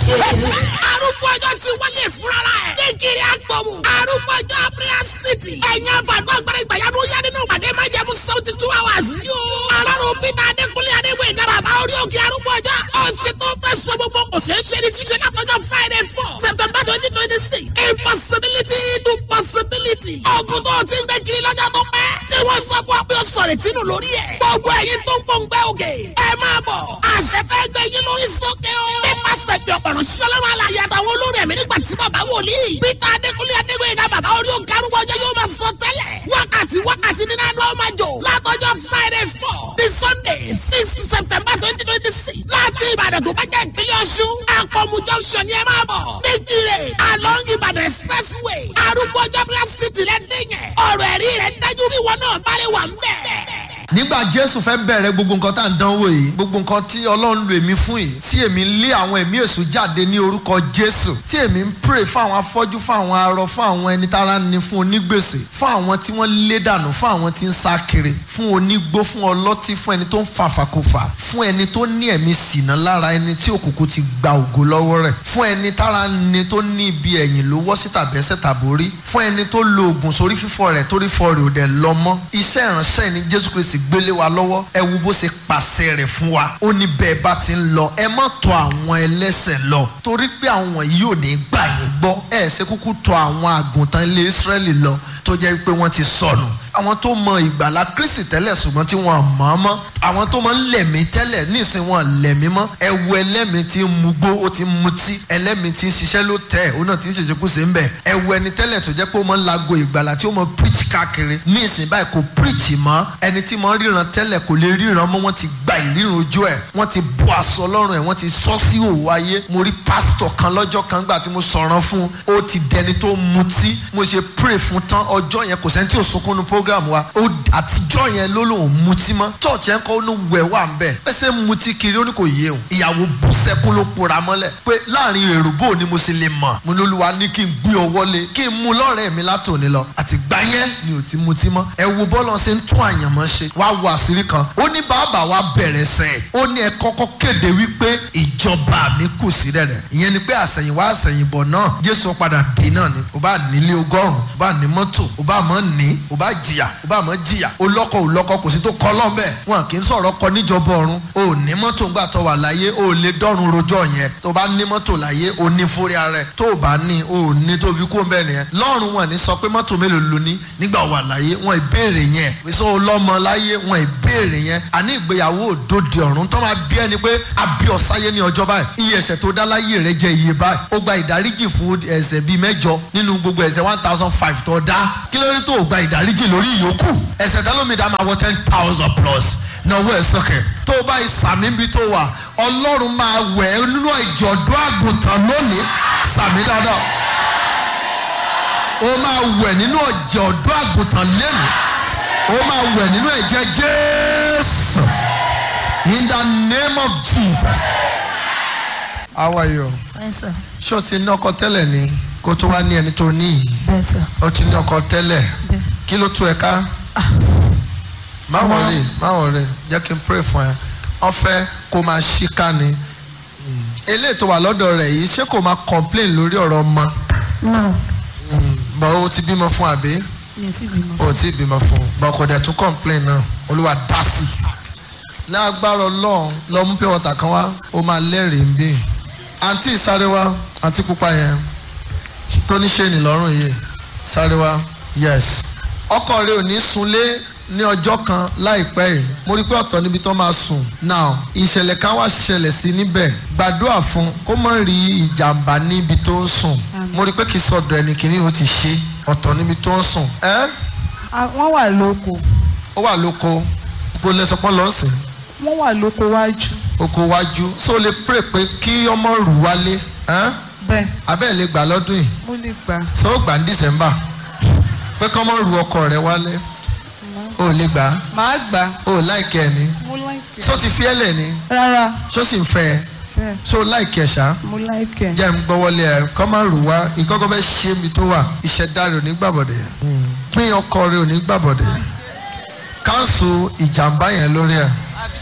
arúgbó ọjọ́ ti wáyé fúnra ẹ̀. ní kiri agbọ̀mù. arúgbó ọjọ́ prayer city. ẹ̀yin àfàgbọ́ agbára ìgbàyàwó yá nínú ìpàdé máa jẹ́ mú seventy two hours. yóò. alárùn peter adékúnlé adégbò ìjọba àbá orí òkè arúgbó ọjọ́. ọ̀sẹ̀ tó fẹ́ sọ gbogbo kò ṣeé ṣe ní ṣíṣe látọjọ́ friday four september twenty twenty six. impossibility to possibility. ọ̀gùn tó ti ń gbẹ kiri lọ́jọ́ tó pẹ́. tí wọ́n sọ fún ọ pé ó sọ̀rọ̀ ìtinú lórí ẹ̀. gbogbo ẹ̀yin tó ń pòǹgbẹ́ òkè. ẹ máa bọ̀. àṣẹ fẹ́ gbẹ yín lórí sókè o. nípasẹ̀ bí ọ̀pọ̀rọ̀ ṣọlọ́run alàyè àtàwọn olórí ẹ̀mí nígbà tí bàbá wòlíì. peter adékúnlé adégbèyìnká bàbá orí òkè arúgbó ọjọ́ yóò máa sọ tẹ́lẹ̀. wákàtí wákàtí nínú àná ọmọ jò. látọjọ́ friday four ní sunday six september twenty twenty six. láti ìbàdàn tó bá jẹ́ ìpínlẹ̀ ọ̀ṣun. àpọ̀mù junction ni ẹ máa bọ̀. nígbìrè along ìbàdàn expressway. arúgbó ọjọ́ bí wọ́n sì tilẹ̀ dín yẹn. ọ̀rọ̀ ẹ̀rí rẹ̀ dájú bí wọn náà bá lè wà ń bẹ̀ nígbà jésù fẹ́ bẹ̀rẹ̀ gbogbo nǹkan tá à ń dánwò yìí gbogbo nǹkan tí ọlọ́run lo èmi fún yìí tí èmi ń lé àwọn ẹ̀mí èṣù jáde ní orúkọ jésù tí èmi ń pray fún àwọn afọ́jú fún àwọn arọ fún àwọn ẹni tára ní fún onígbèsè fún àwọn tí wọ́n lé dànù fún àwọn tí ń sá kiri fún onígbó fún ọlọ́tí fún ẹni tó ń fa àfàkùfà fún ẹni tó ní ẹ̀mí sìnà lára ẹni tí òkùnkùn ti gba ògo lọ́wọ́ rẹ̀ fún ẹni tára ní tó ní ibi ẹ̀yìn ló wọ́ sí tàbẹ́sẹ̀ tàbórí fún ẹni tó lo oògùn sórí fífọ́ rẹ̀ torí fọ́ rẹ̀ ò dẹ̀ lọ mọ́ iṣẹ́ ìránṣẹ́ ni jésù kristi gbélé wa lọ́wọ́ ẹ wo bó ṣe pàṣẹ rẹ̀ fún wa ó ní bẹ́ẹ̀ bá ti ń lọ ẹ má tọ̀ àwọn ẹlẹ́sẹ̀ lọ torí pé àwọn yìí ò ní gbà yín gbọ́ ẹ ṣe kúkú tọ̀ àwọn àgùntàn ilé Ísírẹ́lì lọ tó jẹ́ pé wọ́n ti sọnù àwọn tó mọ ìgbàlá kristi tẹ́lẹ̀ ṣùgbọ́n tí wọ́n mọ̀ ọ́ mọ́ àwọn tó mọ lẹ̀mí tẹ́lẹ̀ nísìn wọn lẹ̀mí mọ́ ẹ wo ẹlẹ́mìí tí ń mugbó ó ti ń mutí ẹlẹ́mìí tí ń ṣiṣẹ́ ló tẹ̀ ó náà ti ń ṣèṣekúṣe ń bẹ̀ ẹ wo ẹni tẹ́lẹ̀ tó jẹ́ pé ó mọ lago ìgbàlá tí ó mọ preach káàkiri nísìn báyìí kò preach mọ́ ẹni tí mọ ríran tẹ́lẹ̀ kò lè ríran mọ́ wọ́n ti gba ìríran ojú ẹ̀ wọ́n ti bọ́ aṣọ lọ́rùn ẹ̀ wọ́n ti sọ sí òwò ayé mo rí pásítọ̀ kan lọ́jọ́ kan gbà tí mo sọ̀rọ̀ fún ó ti dẹni tó mutí mo ṣe pray fún tán ọjọ́ yẹn kò sẹ́ni tí ò sunkún nu program wa ó àtijọ́ yẹn ló lòun mutí mọ́ church yẹn kọ́ ló wẹ̀ wà ń bẹ̀ pẹ́sẹ́ mutí kiri ó ní kò yé òun ìyàwó bú sẹ́kún ló pora mọ́lẹ̀ pé láàrin èrò bò ni mo sì lè mọ̀ mo ní olúwa ní kí n gbé ọwọ́ lé kí n mú lọ́rẹ̀ẹ́ mi látòní lọ àti gbá yẹn ni ò ti mutí mọ́ ẹ wo bọ́ọ̀lù ṣe ń tún àyànmọ́ ṣe wá wo àṣírí kan ó ní bàbá wa bẹ̀rẹ̀ sẹ́ ó ní ẹ kọ́kọ́ kéde wípé ìjọba mi kù sí rẹ̀ ìyẹn ni pé àṣẹ̀yìnwá àṣẹ̀yìnbọ̀ náà jésù padà dé náà ni ò bá nílé ọgọ́rùn-ún ò bá ní mọ́tò ò bá mọ́ ní ò bá jìyà ò bá mọ́ jìyà ó lọ́kọ̀ ò lọ́kọ̀ kò sí tó kọ́ lọ́n bẹ́ẹ̀ wọn kì í sọ̀rọ̀ kọ níjọba ọ̀run ò ní mọ́tò ńgbà tó wà láyé ò lè dọ́run rojọ́ yẹn tó bá ní mọ́tò láyé ò ní fúri ara ẹ̀ tó bá ní ò ní tó fi kó bẹ́ẹ̀ nìyẹn lọ́run wọn ní sọ pé mọ́tò mélòó ló ní nígbà wà láyé wọn ìbéèrè yẹn pèsè ọlọ́mọ láyé wọn ìbéèrè yẹn àní ìgbéyàwó òdòdó ọ̀run tó máa bí ẹni pé àbí ọ̀sáyé ní ọjọ́ báyìí iye ẹ̀ṣẹ̀ tó dá láyé rẹ jẹ́ iye báyìí ó gba ìdáríjì fún ẹ̀ṣẹ̀ bíi mẹ́jọ nínú gbogbo ẹ̀ṣẹ̀ one thousand five tó dá kí ló dé tó gba ìdáríjì lórí ìyókù ẹ̀ṣẹ̀ tẹ́lómìdá máa wọ ten thousand plus náwó ẹ̀ sọ́kẹ̀ tó o bá ìsàmì bí tó wà ọlọ́run máa wẹ̀ ẹ́ nínú ìjọ̀dún àgùntàn lónìí sàmì dáadáa o máa wẹ̀ nínú ìjọ̀dún àgùntàn lẹ́nu o máa wẹ̀ nínú ẹ̀jẹ̀ jésù in the name of jesus. how are you? Yes, sir. ṣé o ti ní ọkọ tẹ́lẹ̀ ni kó tó wá ní ẹni tó ní yìí Bẹ́ẹ̀ sir. o ti ní ọkọ tẹ́lẹ̀ Bẹ́ẹ̀. kí ló tú ẹ ká má wọlé má wọlé jẹ́ kí n pray fún ẹ wọ́n fẹ́ kó máa ṣíká ni eléyìí tó wà lọ́dọ̀ rẹ̀ yìí ṣé kò máa complain lórí ọ̀rọ̀ ọmọ No, bọ́ o ti bímọ fún àbí mi ò sì bímọ. o ti bímọ fún bọ́ kò dẹ̀ tún complain náà olúwa dá sí i ní agbára ọlọ́run lọ mú pure water kan wá ó máa lẹ́rìí ń bí àǹtí sáré wá àǹtí pupa yẹn tó ní ṣe ní lọ́rùn yìí sáré wá yes ọkọ rẹ ò ní sunlé ní ọjọ́ kan láìpẹ́ yìí mo rí pé ọ̀tọ̀ níbi tó máa sùn now ìṣẹ̀lẹ̀ kan wá ṣẹlẹ̀ sí níbẹ̀ gbàdúrà fún kó má rí ìjàmbá níbi tó ń sùn mo rí pé kì í sọ̀dọ̀ ẹnì kìíní ó ti ṣe ọ̀tọ̀ níbi tó ń sùn ẹ́ Ah, Wọ́n wà lóko. ó wà lóko bó lẹ sọ pé lọ́sìn Wọ́n wà lóko wájú. oko wájú so lè pray pé kí ọmọ rù wálé ẹ́n? Bẹ́ẹ̀ abẹ́ lè gbà lọ́dún yìí mo lè gbà. so ó gbà ní december pé kí ọmọ rù ọkọ rẹ wálé ó lè gbà Màá gbà. ó láìkẹ́ ẹ ní Mo láìkẹ̀. so ti fi ẹ́ lẹ̀ ní Rárá. so sì ń fẹ́ ẹ Bẹ́ẹ̀ so láìkẹ́ ṣá mo láìkẹ̀. jẹ́ ń gbọ́wọ́lé ẹ kọ́ máa rù wá ìkọ́kọ́ fẹ́ ṣe mi tó wà ìṣẹ̀dá rẹ̀ ò ní gbàbọ̀dẹ̀ pín ọkọ rẹ̀ ò ní gbàbọ̀dẹ̀ káńsù ìjàmbá yẹn lórí ẹ̀